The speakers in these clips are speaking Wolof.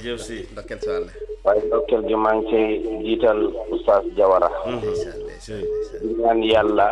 jërëjëf si ndokkeel si wàll waaye ndokkeel gi maa ngi ciy jiital oustaz Jawara ndeysaan ndeysaan si di ñaan yàlla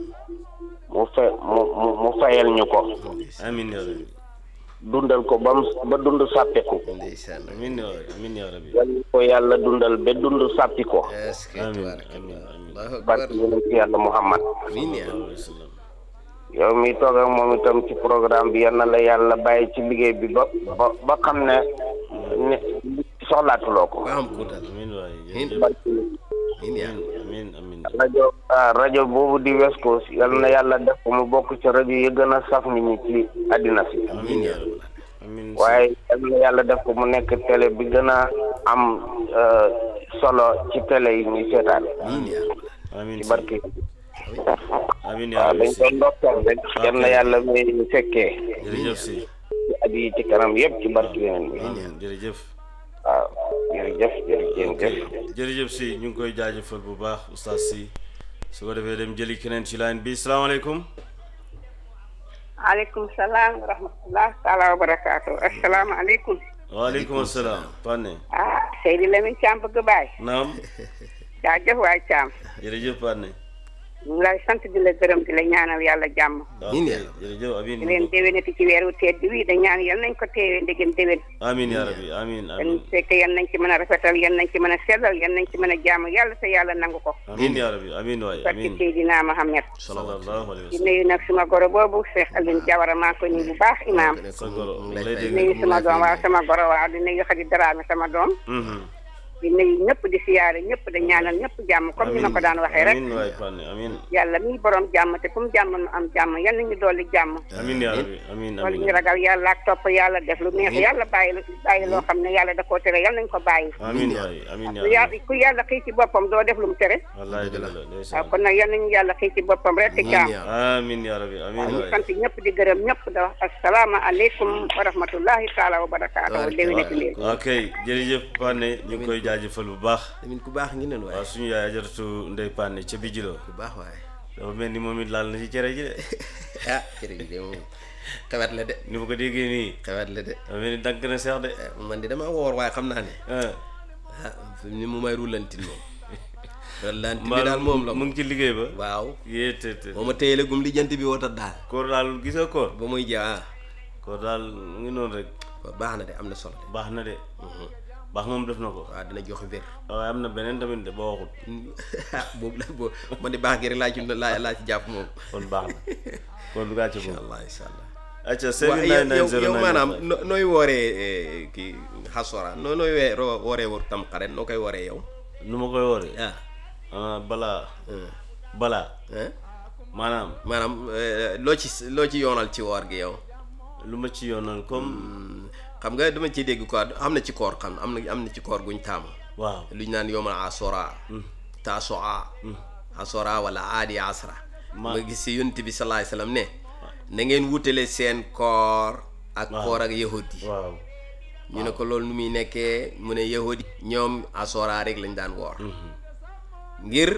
mu fe mu mu mu fayal ñu ko amin ya rabbi dundal ko ba mu ba dund sàppiku ndeysaan amin ya amin ya rabbi yal ko yàlla dundal ba dund sàppi ko est-ce que amin tabaaraka amin Allah amin allahu akbar barke yonent yàlla Muhammad amiin yaa sallallahu alayhi wa sallam yow mi toog ak moom itam ci programme bi yal na la yàlla bàyyi ci liggéey bi ba ba ba xam ne ne soxlaatuloo ko ba am kuutal amin waay Amin. jërëjëf barke amiin yaa amin amin rajo ah rajo boobu di West Coast yal na yàlla def ko mu bokk ci rajo yi gën a saf nit ñi ci àddina si amin ya rabbi amin waaye yal na yàlla def ko mu nekk télé bi gën a am euh, solo ci télé yi ñuy seetaan amiin yaa amin ci si barke amin ya waaw rabbi dañ si doon ndokkeel rek yal na yàlla may fekkee jërëjëf si ci at yi ci kanam yëpp ci barke yeneen bi amin jërëjëf waaw jërëjëf jërëjëf ok jërëjëf si ñu ngi koy jaajëfal bu baax oustaz si su ko defee dem jëli keneen ci line bi salaamaaleykum aleykum salaam wa rahmatullah taala wa barakaatu asalaamaaleykum waaleykum asalaam Pane ah Seydi Lamine Thiam bëgg baay naam jaajëf waay Thiam jërëjëf Pane ñu ngi lay sant di la gërëm di la ñaanal yàlla jàmm Amiin ya ok jërëjëf amin di leen déwénati ci weeru tedd wi da ñaan yal nañ ko teewee ndegem déwén amin ya rabbi amin dañ amin fekk yal nañ ci mën a rafetal yal nañ ci mën a sellal yal nañ ci mën a jàmm yàlla te yàlla nangu ko amin ya rabbi amin waay barki amin Seydina Mohamed sallallahu alayhi wa di sallam nuyu nag suma goro boobu Cheikh Alioune Jawara maa ngi koy nuyu bu baax imaam sa goro mu mu ngi lay lay dégg di nuyu mu sama lay doom fay waaw sama goro waaw di nuyu Xadi Daraame sama doom Mhm. di nuyu ñëpp di siyaare ñëpp di ñaanal ñëpp jàmm comme ni ma ko daan waxee rek amin waay Pane amin yàlla mi borom jàmm te fu mu jàmm nu am jàmm yal nañu dolli jàmm amin ya rabbi amin wala ñu amin ragal yàlla ak topp yàlla def lu neex yàlla bàyyi bàyyi loo xam ne yàlla da koo tere yal nañ ko bàyyi amin waay amin ya ku yàlla rabbi ku yàlla xëy ci boppam doo def lu mu tere wallahi dëgg la waaw ndeysaan kon nag yal nañu yàlla xëy ci boppam rek te jàmm amin ya rabbi amin ñu waay sant ñëpp di gërëm ñëpp da wax asalaama aleykum wa rahmatullahi taala wa barakaatu déwénati leen ok jërëjëf Pane ñu ngi koy jaajëfal bu baax Lamine ku baax ngi nen waaye waaw suñu yaay ajaratu ndey Pane ca bijilo ku baax waaye dafa mel ni moom it laal na ci cere ji de ah jërëjëf de moom xewet la de ni ma ko déggee nii xewet la de dafa mel ni dank na seex de man de dama woor waaye xam naa ne ah ah fi mu ne mu may rulantin moom rulantin bi mbaa daal moom la mu ngi ci liggéey ba waaw yée te te moo ma téyele gum lijjanti bi wotat daal koor daal gis nga koor ba muy jaa koor daal mu ngi noonu rek baax na de am na solo de baax na de baax moom def na ko waaw dina joxe wér waaye am na beneen tamit de ba waxut ah boobu la boobu man de baax gi rek laa ci laa laa ci jàpp moom kon baax na kon du gàcce incha moom allah incha allah acca waaw seven yow nine nine yow zero yow nine maanaam five. no- nooy wooree eh, kii xasora noo nooy wee ro- wooree wor tam xaret noo koy wooree yow nu ma koy wooree ah ah balaa ah, balaa ah. maanaam maanaam eh, loo ci loo ci yoonal ci woor gi yow lu ma ci yoonal comme Hmm, xam nga dama ciy dégg quoi am na ci koor xam am na am na ci koor guñ taamu waaw lu ñu naan yomal asora tasoa asora wala aadi asra Ma- nga gis si yonent bi salaay salaam ne na ngeen wutale seen koor ak koor ak yahud yi waaw ñu ne ko loolu nu muy nekkee mu ne yahud yi ñoom asora rek lañ daan woor ngir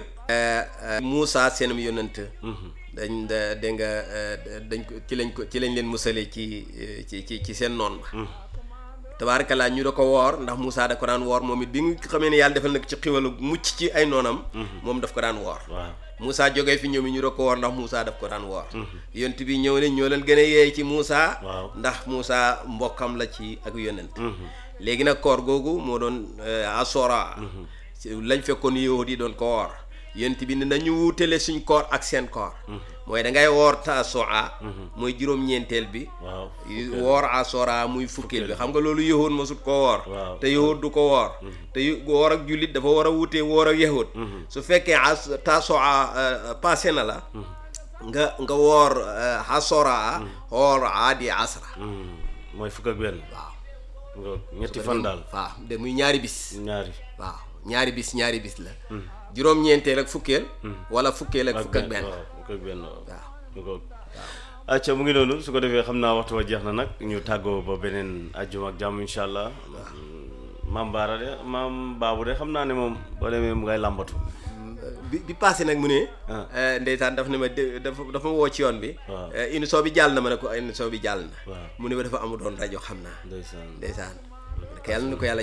Moussa seenam yonent dañ da dégg nga eh, dañ ko ci lañ ko ci lañ leen musale ci eh, ci ci ci seen noon ba tabaarakalaa ñu da ko woor ndax Moussa da ko daan woor moom it bi nga xamee ne yàlla defal na ko ci xiwalu mucc ci ay noonam moom daf ko daan woor waaw Moussa jógee fi ñoom it ñu da ko woor ndax Moussa daf ko daan woor yonent bi ñëw ne ñoo leen gën a yeey ci Moussa Waaw. ndax Moussa mbokkam la ci ak yonent léegi nag koor googu moo doon eh, asora si- lañ fekkoon yahud yi doon ko woor yonent bi ne nañu wuutale suñ koor ak seen koor mooy da ngay woor tasoa mooy juróom-ñeenteel bi waaw yu- woor asora muy fukkeel bi xam nga loolu yahud masut ko woor Waaw. te yahud du ko woor te yu- woor ak jullit dafa war a wutee woor ak yahud su fekkee as tasoa passé na la nga nga woor eh, asora woor aadi asra Hmm, mooy fukk ak benn waaw nga ñetti fan daal waaw de muy ñaari bis ñaari waaw ñaari bis ñaari bis la juróom-ñeenteel ak fukkeel wala fukkeel ak fukk ak benn waaw fukk ak benn waaw waaw ñu ko acca mu ngi noonu su ko defee xam naa waxtu wa jeex na nag ñu tàggoo ba beneen ajjuma ak jàmm insha allah maam baara de maam baabu de xam naa ne moom boo demee mu ngay làmbatu bi bi passé nag mu ne Ah. eh, ndeysaan daf ne ma dé- dafa dafa ma woo ci yoon bi Waaw. eh, émission bi jàll na ma ne ko émission bi jàll na waaw mu ne ma dafa amu doon rajo xam naa ndeysaan ndeysaan yàlla na ko yàlla